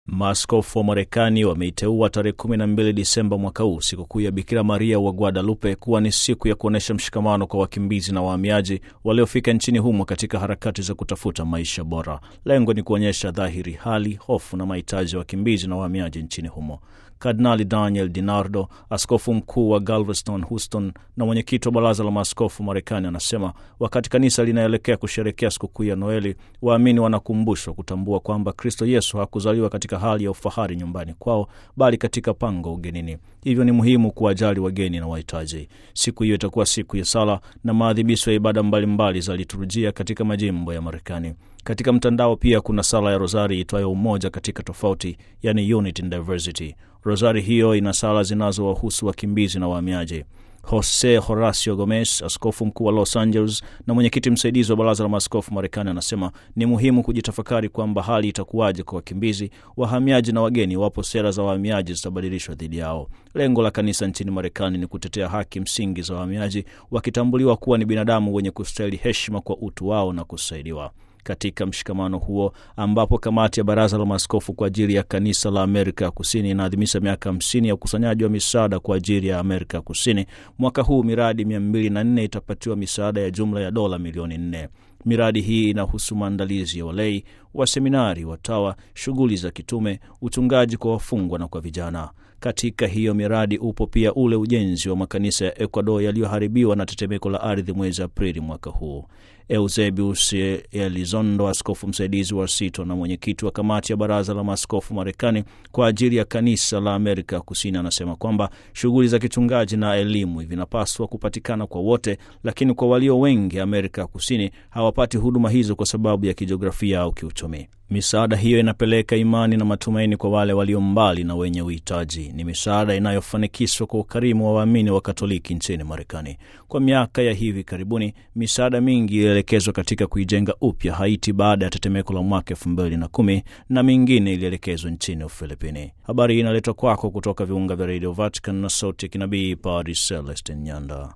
Maaskofu wa Marekani wameiteua tarehe 12 Disemba mwaka huu sikukuu ya Bikira Maria wa Guadalupe kuwa ni siku ya kuonyesha mshikamano kwa wakimbizi na wahamiaji waliofika nchini humo katika harakati za kutafuta maisha bora. Lengo ni kuonyesha dhahiri hali, hofu na mahitaji ya wakimbizi na wahamiaji nchini humo. Kardinali Daniel DiNardo, askofu mkuu wa Galveston, Houston, na mwenyekiti wa baraza la maaskofu Marekani, anasema wakati kanisa linaelekea kusherekea sikukuu ya Noeli, waamini wanakumbushwa kutambua kwamba Kristo Yesu hakuzaliwa katika hali ya ufahari nyumbani kwao, bali katika pango ugenini. Hivyo ni muhimu kuwajali wageni na wahitaji. Siku hiyo itakuwa siku ya sala na maadhimisho ya ibada mbalimbali za liturujia katika majimbo ya Marekani. Katika mtandao pia kuna sala ya Rozari itwayo umoja katika tofauti, yani unity in diversity. Rozari hiyo ina sala zinazowahusu wakimbizi na wahamiaji. Jose Horacio Gomez, askofu mkuu wa Los Angeles na mwenyekiti msaidizi wa baraza la maaskofu Marekani, anasema ni muhimu kujitafakari kwamba hali itakuwaje kwa wakimbizi, wahamiaji na wageni iwapo sera za wahamiaji zitabadilishwa dhidi yao. Lengo la kanisa nchini Marekani ni kutetea haki msingi za wahamiaji, wakitambuliwa kuwa ni binadamu wenye kustahili heshima kwa utu wao na kusaidiwa katika mshikamano huo ambapo kamati ya baraza la maaskofu kwa ajili ya kanisa la Amerika ya Kusini inaadhimisha miaka hamsini ya ukusanyaji wa misaada kwa ajili ya Amerika ya Kusini. Mwaka huu miradi mia mbili na nne itapatiwa misaada ya jumla ya dola milioni nne. Miradi hii inahusu maandalizi ya walei, waseminari, watawa, shughuli za kitume, uchungaji kwa wafungwa na kwa vijana. Katika hiyo miradi upo pia ule ujenzi wa makanisa ya Ecuador yaliyoharibiwa na tetemeko la ardhi mwezi Aprili mwaka huu. Eusebius Elizondo, askofu msaidizi wa Sito na mwenyekiti wa kamati ya baraza la maaskofu Marekani kwa ajili ya kanisa la Amerika ya Kusini, anasema kwamba shughuli za kichungaji na elimu vinapaswa kupatikana kwa wote, lakini kwa walio wengi Amerika ya Kusini hawapati huduma hizo kwa sababu ya kijiografia au kiuchumi. Misaada hiyo inapeleka imani na matumaini kwa wale walio mbali na wenye uhitaji. Ni misaada inayofanikishwa kwa ukarimu wa waamini wa Katoliki nchini Marekani. Kwa miaka ya hivi karibuni, misaada mingi ilielekezwa katika kuijenga upya Haiti baada ya tetemeko la mwaka elfu mbili na kumi na mingine ilielekezwa nchini Ufilipini. Habari hii inaletwa kwako kutoka viunga vya Radio Vatican na sauti ya kinabii Padre Celestin Nyanda.